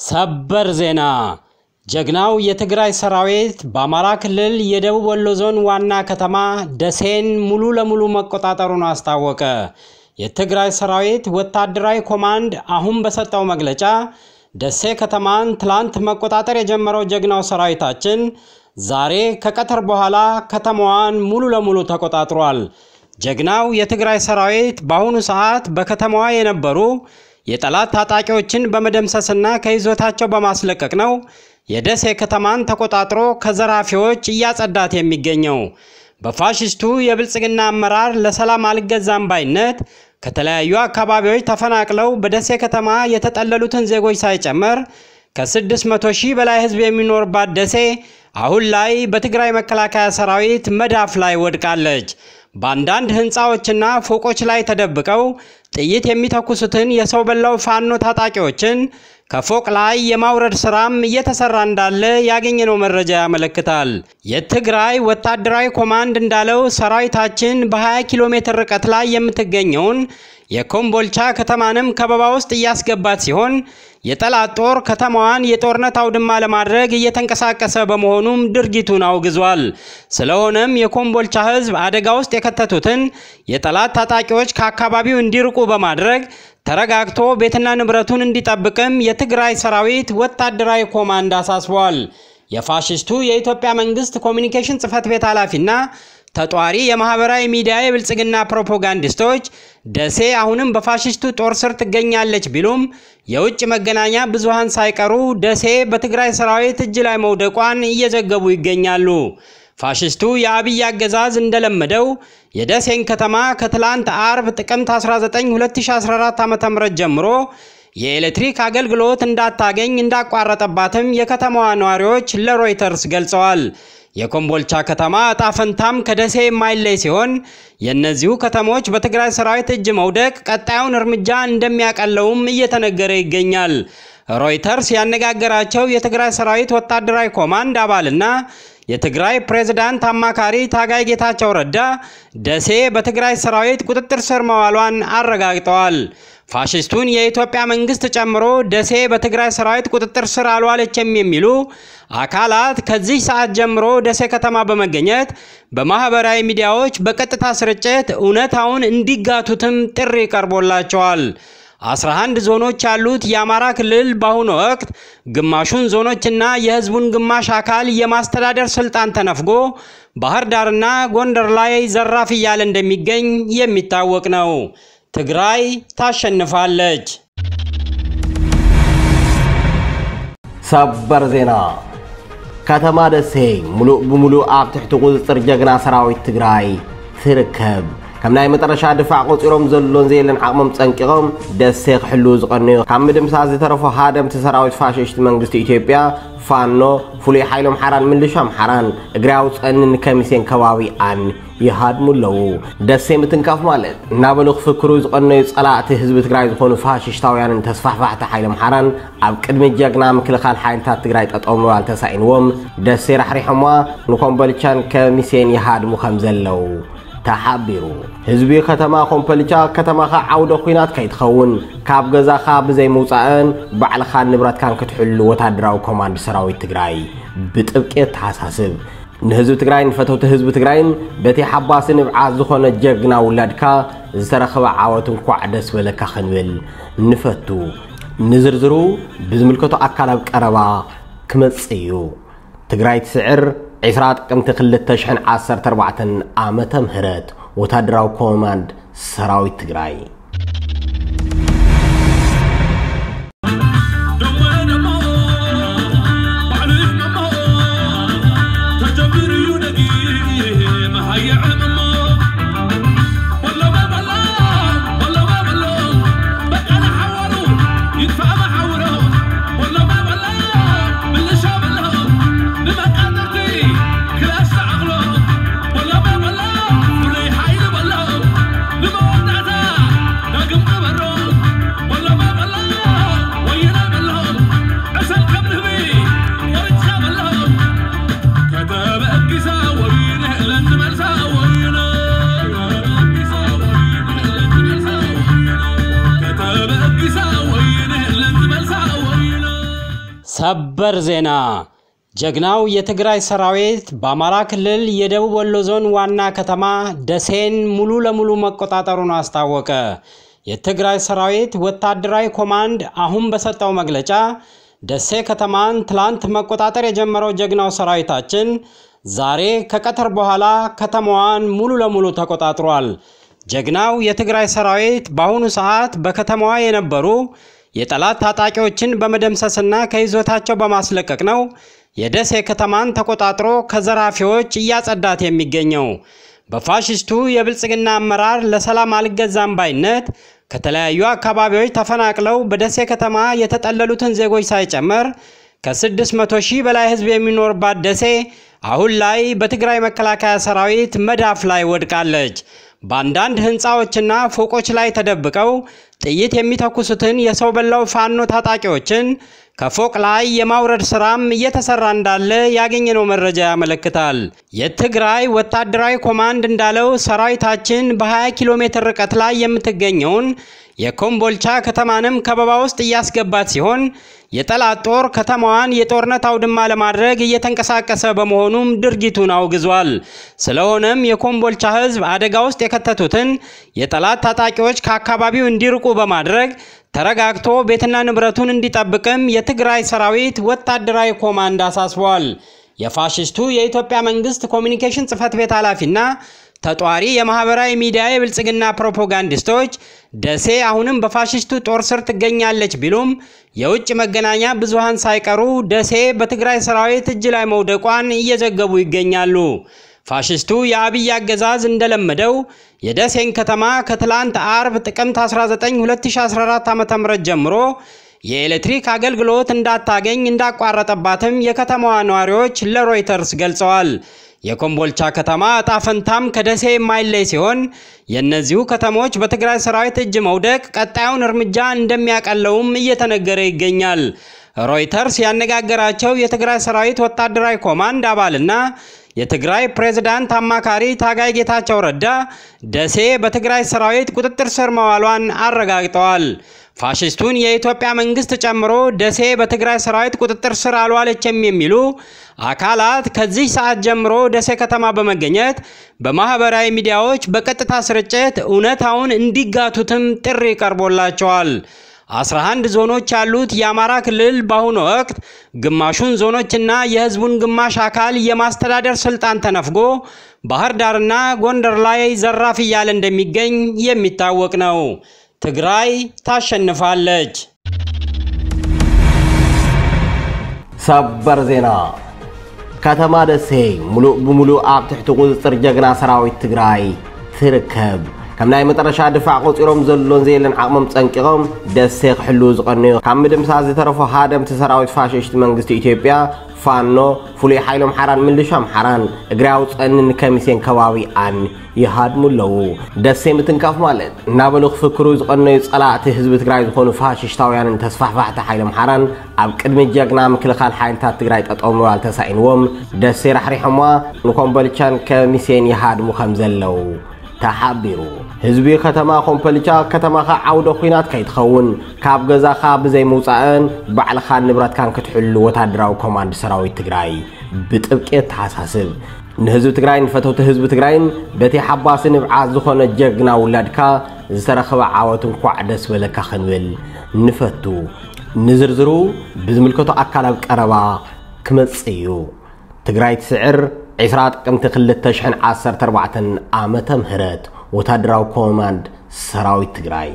ሰበር ዜና ጀግናው የትግራይ ሰራዊት በአማራ ክልል የደቡብ ወሎ ዞን ዋና ከተማ ደሴን ሙሉ ለሙሉ መቆጣጠሩን አስታወቀ። የትግራይ ሰራዊት ወታደራዊ ኮማንድ አሁን በሰጠው መግለጫ ደሴ ከተማን ትላንት መቆጣጠር የጀመረው ጀግናው ሰራዊታችን ዛሬ ከቀትር በኋላ ከተማዋን ሙሉ ለሙሉ ተቆጣጥሯል። ጀግናው የትግራይ ሰራዊት በአሁኑ ሰዓት በከተማዋ የነበሩ የጠላት ታጣቂዎችን በመደምሰስና ከይዞታቸው በማስለቀቅ ነው የደሴ ከተማን ተቆጣጥሮ ከዘራፊዎች እያጸዳት የሚገኘው። በፋሽስቱ የብልጽግና አመራር ለሰላም አልገዛም ባይነት ከተለያዩ አካባቢዎች ተፈናቅለው በደሴ ከተማ የተጠለሉትን ዜጎች ሳይጨምር ከ600 ሺህ በላይ ሕዝብ የሚኖርባት ደሴ አሁን ላይ በትግራይ መከላከያ ሰራዊት መዳፍ ላይ ወድቃለች። በአንዳንድ ህንፃዎችና ፎቆች ላይ ተደብቀው ጥይት የሚተኩሱትን የሰው በላው ፋኖ ታጣቂዎችን ከፎቅ ላይ የማውረድ ስራም እየተሰራ እንዳለ ያገኘነው መረጃ ያመለክታል። የትግራይ ወታደራዊ ኮማንድ እንዳለው ሰራዊታችን በ20 ኪሎ ሜትር ርቀት ላይ የምትገኘውን የኮምቦልቻ ከተማንም ከበባ ውስጥ እያስገባት ሲሆን የጠላት ጦር ከተማዋን የጦርነት አውድማ ለማድረግ እየተንቀሳቀሰ በመሆኑም ድርጊቱን አውግዟል። ስለሆነም የኮምቦልቻ ህዝብ አደጋ ውስጥ የከተቱትን የጠላት ታጣቂዎች ከአካባቢው እንዲርቁ በማድረግ ተረጋግቶ ቤትና ንብረቱን እንዲጠብቅም የትግራይ ሰራዊት ወታደራዊ ኮማንድ አሳስቧል። የፋሽስቱ የኢትዮጵያ መንግስት ኮሚኒኬሽን ጽህፈት ቤት ኃላፊና ተጧሪ የማህበራዊ ሚዲያ የብልጽግና ፕሮፓጋንዲስቶች ደሴ አሁንም በፋሽስቱ ጦር ስር ትገኛለች ቢሉም የውጭ መገናኛ ብዙሃን ሳይቀሩ ደሴ በትግራይ ሰራዊት እጅ ላይ መውደቋን እየዘገቡ ይገኛሉ። ፋሽስቱ የአብይ አገዛዝ እንደለመደው የደሴን ከተማ ከትላንት አርብ ጥቅምት 19 2014 ዓ.ም ጀምሮ የኤሌክትሪክ አገልግሎት እንዳታገኝ እንዳቋረጠባትም የከተማዋ ነዋሪዎች ለሮይተርስ ገልጸዋል። የኮምቦልቻ ከተማ እጣ ፈንታም ከደሴ የማይለይ ሲሆን የእነዚሁ ከተሞች በትግራይ ሰራዊት እጅ መውደቅ ቀጣዩን እርምጃ እንደሚያቀለውም እየተነገረ ይገኛል። ሮይተርስ ያነጋገራቸው የትግራይ ሰራዊት ወታደራዊ ኮማንድ አባልና የትግራይ ፕሬዝዳንት አማካሪ ታጋይ ጌታቸው ረዳ ደሴ በትግራይ ሰራዊት ቁጥጥር ስር መዋሏን አረጋግጠዋል። ፋሽስቱን የኢትዮጵያ መንግስት ጨምሮ ደሴ በትግራይ ሰራዊት ቁጥጥር ስር አልዋለችም የሚሉ አካላት ከዚህ ሰዓት ጀምሮ ደሴ ከተማ በመገኘት በማህበራዊ ሚዲያዎች በቀጥታ ስርጭት እውነታውን እንዲጋቱትም ጥሪ ቀርቦላቸዋል። 11 ዞኖች ያሉት የአማራ ክልል በአሁኑ ወቅት ግማሹን ዞኖችና የህዝቡን ግማሽ አካል የማስተዳደር ስልጣን ተነፍጎ ባህር ዳርና ጎንደር ላይ ዘራፍ እያለ እንደሚገኝ የሚታወቅ ነው። ትግራይ ታሸንፋለች። ሰበር ዜና ከተማ ደሴ ሙሉእ ብምሉእ ኣብ ትሕቲ ቁፅፅር ጀግና ሰራዊት ትግራይ ትርከብ ከም ናይ መጨረሻ ድፋዕ ቆፂሮም ዘሎን ዘየለን ዓቕሞም ፀንቂቖም ደሴ ክሕልው ዝቐነዩ ካብ ምድምሳስ ዝተረፉ ሃደምቲ ሰራዊት ፋሽስቲ መንግስቲ ኢትዮጵያ ፋኖ ፍሉይ ሓይሎም ሓራን ምልሻ ኣምሓራን እግሪ ኣውፅአኒ ንከሚሴን ከባቢኣን ይሃድሙ ኣለዉ ደሴ ምትንካፍ ማለት እናበሉ ክፍክሩ ዝቐነዩ ፀላእቲ ህዝቢ ትግራይ ዝኾኑ ፋሽሽታውያንን ተስፋሕፋሕቲ ሓይሎም ሓራን ኣብ ቅድሚ ጀግና ምክልኻል ሓይልታት ትግራይ ጠጠው ምባል ተሳኢንዎም ደሴ ራሕሪሖማ ንኮምቦልቻን ከሚሴን ይሃድሙ ከም ዘለው ተሓቢሩ ህዝቢ ከተማ ኮምፖልቻ ከተማኻ ዓውደ ኩናት ከይትኸውን ካብ ገዛኻ ብዘይ ምውፃእን ባዕልኻን ንብረትካን ክትሕሉ ወታደራዊ ኮማንድ ሰራዊት ትግራይ ብጥብቂ ተሓሳስብ ንህዝቢ ትግራይ ንፈተውቲ ህዝቢ ትግራይን በቲ ሓባሲ ንብዓት ዝኾነ ጀግና ውላድካ ዝተረኸበ ዓወት እንኳዕ ደስ በለካ ክንብል ንፈቱ ንዝርዝሩ ብዝምልከቶ ኣካል ኣብ ቀረባ ክመጽእ እዩ ትግራይ ትስዕር 20 ጥቅምቲ 2014 ዓመተ ምህረት ወታደራዊ ኮማንድ ሰራዊት ትግራይ والله ما والله ولا حي والله لما ودعتها ሰበር ዜና ጀግናው የትግራይ ሰራዊት በአማራ ክልል የደቡብ ወሎ ዞን ዋና ከተማ ደሴን ሙሉ ለሙሉ መቆጣጠሩን አስታወቀ። የትግራይ ሰራዊት ወታደራዊ ኮማንድ አሁን በሰጠው መግለጫ ደሴ ከተማን ትላንት መቆጣጠር የጀመረው ጀግናው ሰራዊታችን ዛሬ ከቀትር በኋላ ከተማዋን ሙሉ ለሙሉ ተቆጣጥሯል። ጀግናው የትግራይ ሰራዊት በአሁኑ ሰዓት በከተማዋ የነበሩ የጠላት ታጣቂዎችን በመደምሰስና ከይዞታቸው በማስለቀቅ ነው የደሴ ከተማን ተቆጣጥሮ ከዘራፊዎች እያጸዳት የሚገኘው። በፋሽስቱ የብልጽግና አመራር ለሰላም አልገዛም ባይነት ከተለያዩ አካባቢዎች ተፈናቅለው በደሴ ከተማ የተጠለሉትን ዜጎች ሳይጨምር ከ600 ሺህ በላይ ሕዝብ የሚኖርባት ደሴ አሁን ላይ በትግራይ መከላከያ ሰራዊት መዳፍ ላይ ወድቃለች። በአንዳንድ ህንፃዎችና ፎቆች ላይ ተደብቀው ጥይት የሚተኩሱትን የሰው በላው ፋኖ ታጣቂዎችን ከፎቅ ላይ የማውረድ ስራም እየተሰራ እንዳለ ያገኘነው መረጃ ያመለክታል። የትግራይ ወታደራዊ ኮማንድ እንዳለው ሰራዊታችን በ20 ኪሎ ሜትር ርቀት ላይ የምትገኘውን የኮምቦልቻ ከተማንም ከበባ ውስጥ እያስገባት ሲሆን የጠላት ጦር ከተማዋን የጦርነት አውድማ ለማድረግ እየተንቀሳቀሰ በመሆኑም ድርጊቱን አውግዟል። ስለሆነም የኮምቦልቻ ህዝብ አደጋ ውስጥ የከተቱትን የጠላት ታጣቂዎች ከአካባቢው እንዲርቁ በማድረግ ተረጋግቶ ቤትና ንብረቱን እንዲጠብቅም የትግራይ ሰራዊት ወታደራዊ ኮማንድ አሳስቧል። የፋሽስቱ የኢትዮጵያ መንግስት ኮሚኒኬሽን ጽህፈት ቤት ኃላፊና ተጧሪ የማህበራዊ ሚዲያ የብልጽግና ፕሮፓጋንዲስቶች ደሴ አሁንም በፋሽስቱ ጦር ስር ትገኛለች ቢሉም የውጭ መገናኛ ብዙሃን ሳይቀሩ ደሴ በትግራይ ሰራዊት እጅ ላይ መውደቋን እየዘገቡ ይገኛሉ። ፋሽስቱ የአብይ አገዛዝ እንደለመደው የደሴን ከተማ ከትላንት አርብ ጥቅምት 19 2014 ዓ.ም ጀምሮ የኤሌክትሪክ አገልግሎት እንዳታገኝ እንዳቋረጠባትም የከተማዋ ነዋሪዎች ለሮይተርስ ገልጸዋል። የኮምቦልቻ ከተማ እጣ ፈንታም ከደሴ የማይለይ ሲሆን የእነዚሁ ከተሞች በትግራይ ሰራዊት እጅ መውደቅ ቀጣዩን እርምጃ እንደሚያቀለውም እየተነገረ ይገኛል። ሮይተርስ ያነጋገራቸው የትግራይ ሰራዊት ወታደራዊ ኮማንድ አባልና የትግራይ ፕሬዝዳንት አማካሪ ታጋይ ጌታቸው ረዳ ደሴ በትግራይ ሰራዊት ቁጥጥር ስር መዋሏን አረጋግጠዋል። ፋሽስቱን የኢትዮጵያ መንግስት ጨምሮ ደሴ በትግራይ ሰራዊት ቁጥጥር ስር አልዋለችም የሚሉ አካላት ከዚህ ሰዓት ጀምሮ ደሴ ከተማ በመገኘት በማህበራዊ ሚዲያዎች በቀጥታ ስርጭት እውነታውን እንዲጋቱትም ጥሪ ቀርቦላቸዋል። 11 ዞኖች ያሉት የአማራ ክልል በአሁኑ ወቅት ግማሹን ዞኖችና የህዝቡን ግማሽ አካል የማስተዳደር ስልጣን ተነፍጎ ባህር ዳርና ጎንደር ላይ ዘራፍ እያለ እንደሚገኝ የሚታወቅ ነው። ትግራይ ታሸንፋለች። ሰበር ዜና ከተማ ደሴ ሙሉእ ብምሉእ ኣብ ትሕቲ ቁፅፅር ጀግና ሰራዊት ትግራይ ትርከብ ከም ናይ መጨረሻ ድፋዕ ቆፂሮም ዘሎን ዘየለን ዓቕሞም ፀንቂቖም ደሴ ክሕልው ዝቐነዩ ካብ ምድምሳስ ዝተረፉ ሃደምቲ ሰራዊት ፋሽስቲ መንግስቲ ኢትዮጵያ ፋኖ ፍሉይ ሓይሎም ሓራን ምልሻ ኣምሓራን እግሪ ኣውፀንን ከሚሴን ከባቢኣን ይሃድሙ ኣለዉ ደሴ ምትንካፍ ማለት እናበሉ ክፍክሩ ዝቐነዩ ፀላእቲ ህዝቢ ትግራይ ዝኾኑ ፋሽሽታውያንን ተስፋሕፋሕቲ ሓይሎም ሓራን ኣብ ቅድሚ ጀግና ምክልኻል ሓይልታት ትግራይ ጠጠው ምባል ተሳኢንዎም ደሴ ራሕሪሖማ ንኮምቦልቻን ከሚሴን ይሃድሙ ከም ዘለው ተሓቢሩ ህዝቢ ከተማ ኮምፖልቻ ከተማኻ ዓውደ ኩናት ከይትኸውን ካብ ገዛኻ ብዘይ ምውፃእን ባዕልኻን ንብረትካን ክትሕሉ ወታደራዊ ኮማንድ ሰራዊት ትግራይ ብጥብቂ ተሓሳስብ ንህዝቢ ትግራይ ንፈተውቲ ህዝቢ ትግራይን በቲ ሓባሲ ንብዓት ዝኾነ ጀግና ውላድካ ዝተረኸበ ዓወት እንኳዕ ደስ በለካ ክንብል ንፈቱ ንዝርዝሩ ብዝምልከቶ ኣካል ኣብ ቀረባ ክመጽእ እዩ ትግራይ ትስዕር 20 ጥቅምቲ 2014 ዓመተ ምህረት ወታደራዊ ኮማንድ ሰራዊት ትግራይ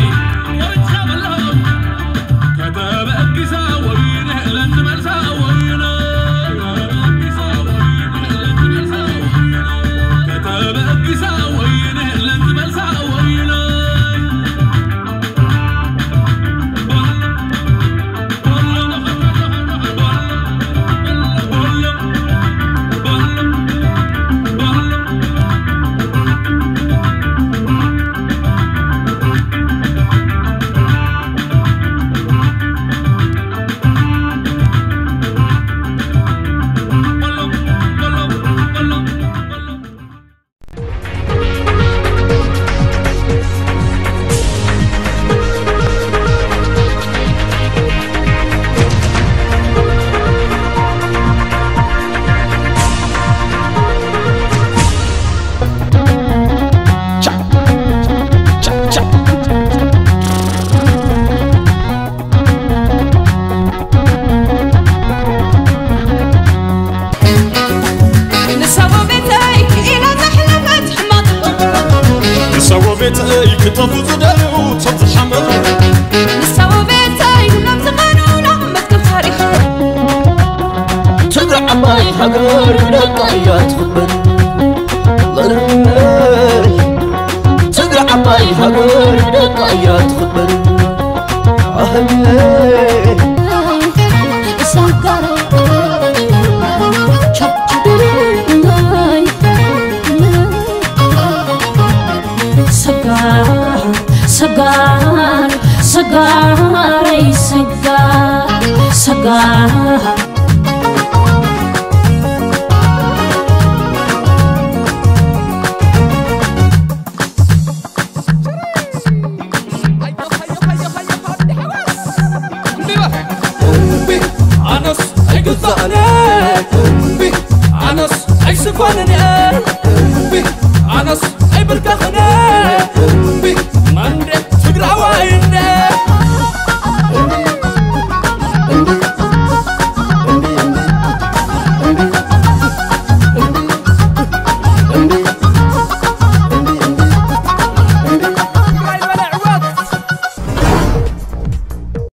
كتب أكسا وينه لن مرسا وينه ንሰዎ ቤተይ ክተፉ ዝደልዩ ቶም ዝሓመፁ ንሳው ቤተይ ኩሎም ዝቐኑና መዝገብ ታሪኽ ትግራይ ዓባይ ሃገር ደቃ እያ ትኽበር ትግራይ ዓባይ ሃገር ደቃ እያ ትኽበር ኣህለይ ሰጋር ሰጋር ሰጋር ሰጋር ሰጋር ሰጋር